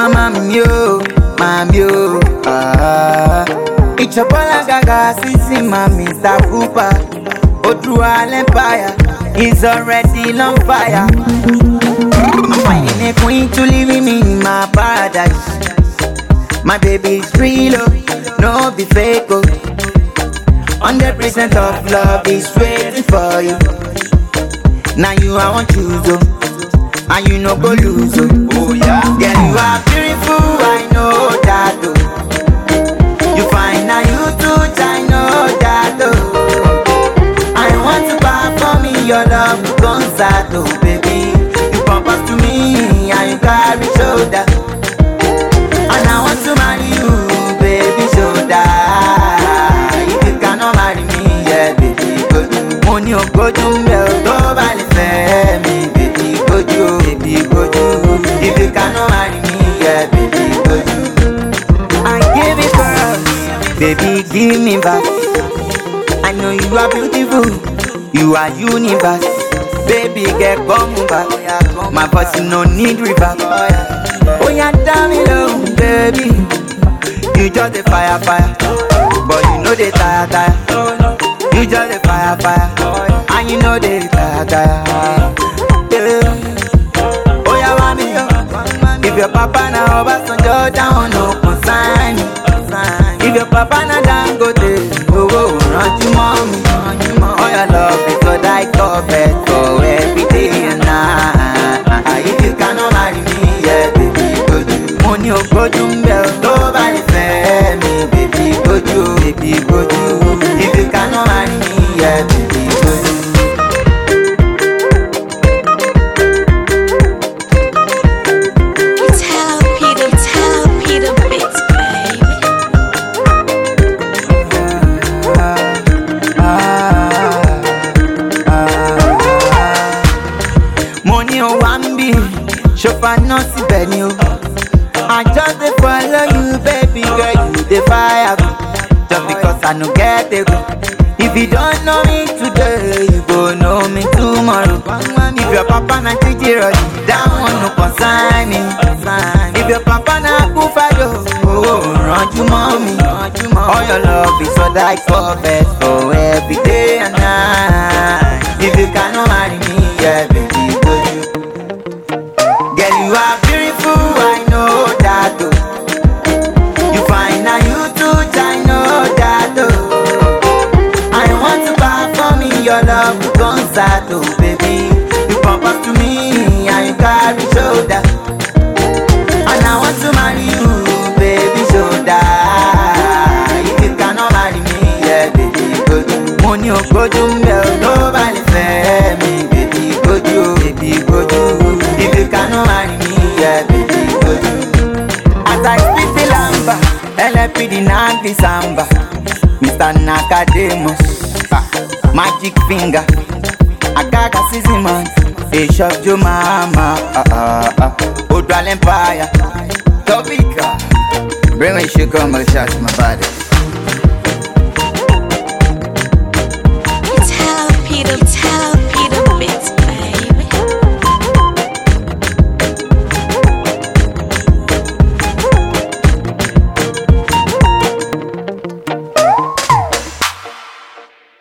mama mio, mamio. Ah, it's your bola gaga, sissy, mami, Mr. Cooper. Odua Empire is already on fire. I'm finding a queen to live with me in my paradise. My baby is real, oh, no be fake. Oh. 100% of love is waiting for you. Now you I want you so, and you no go lose oh. Oh yeah, girl you are beautiful, I know that oh. You fine now you too, I know that oh. I want to perform in your love concert oh baby. You propose to me and you carry shoulder, and I want to marry you, baby shoulder. If you cannot marry me, yeah baby go do. Mo ní ògbójú ń bẹ̀ ọ́ tó bá lè fẹ́ mi, baby gojú o, baby gojú. If you cannot marry me, yeah baby gojú. I give it girls, baby give me back. I know you are beautiful, you are universe. Baby girl come back, my voice no need reverb. Oh yeah, damn me low, baby. You just a fire fire, but you know they tire tire. You just a fire fire, and you know they tire tire. Yeah. Oh yeah, mommy, yo. If your papa na Obasanjo down, no consign me. If your papa na Dangote, oh oh, run to mommy. Oh your love is what I covet for every day and night. If you cannot marry me, yeah, baby, go do. Mo ní ògbójú ń bẹ̀ ọ́ tó bá lè fẹ́ mi, baby, gojú, baby, gojú. If you cannot marry me, yeah, baby, gojú. It's Hello Peter, it's Hello Peter Bits, baby. mo ní o wá ń bí ṣòfà náà síbẹ̀ ni o. I just dey follow you baby girl you dey fire me just because I no get ego. If you don't know me today you go know me tomorrow. If your papa na titi rọ̀jì that one no concern me. If your papa na kúfàdó owó rànjú mọ́ mi. All your love is all that perfect for every day and night. If you cannot marry me, yeah baby, go you. Girl, you are beautiful, I know that oh. You fine now, you too, I know that oh. I want to perform in your love concert, oh baby. You propose to me and you carry shoulder, and I want to marry you, baby shoulder. If you cannot marry me, yeah, baby, go do. Mo ní ògbójú ń bẹ̀ ọ́ tó bá lè fẹ́ mi, baby, gojú, o, baby, gojú. If you cannot marry me, yeah, baby, gojú. As I speak the lamba, LFPD Nanti Samba, Mr. Nakademus, ah, Magic Finger, Agaga Siziman, Bishop Jomama, ah, ah, ah, Odwal Empire, Topika, bring me sugar, my shots, my body.